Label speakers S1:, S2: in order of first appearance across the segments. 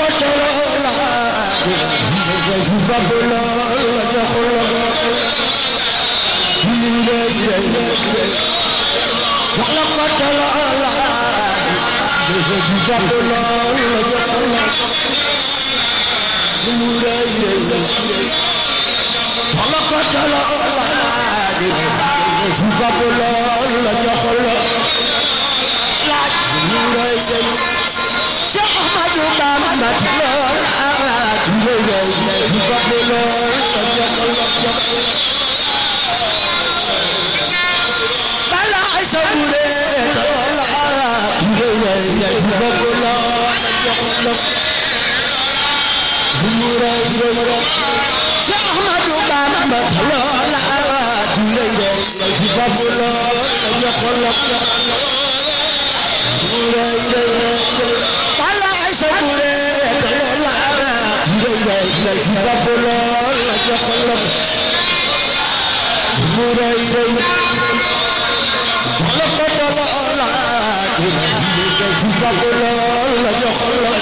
S1: ko toloola su fab lool la joxul la jox la ko toloola su fab lool la joxul la mu rëy rëy jox la ko toloola su fab lool la joxul la mu rëy rëy Cheikh Ahmadou Bamba lool su rëy rëy su fab lool la joxul la bala ay sa bure toloola su rëy rëy su fab lool la joxul la mu rëy rëy Cheikh Ahmadou Bamba loola du rëy rëy ci fab lool la joxol la mu rëy rëy bala ay sa bure loola du rëy rëy ci fab lool la joxol la mu rëy rëy jox la ko loola du rëy rëy ci fab lool la joxol la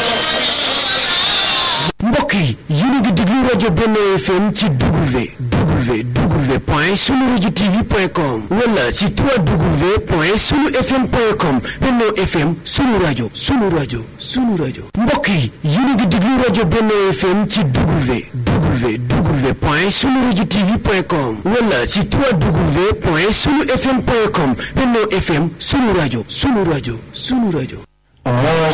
S2: mbokk yi yéen a ngi déglu rajo Benno FM ci W W W point sunu rajo TV point com wala ci 3W point sunu FM point com Benno FM sunu rajo sunu rajo sunu rajo mbokk yi yéen a ngi déglu rajo Benno FM ci W W W point sunu rajo TV point com wala ci 3W point sunu FM point com Benno FM sunu rajo sunu rajo sunu rajo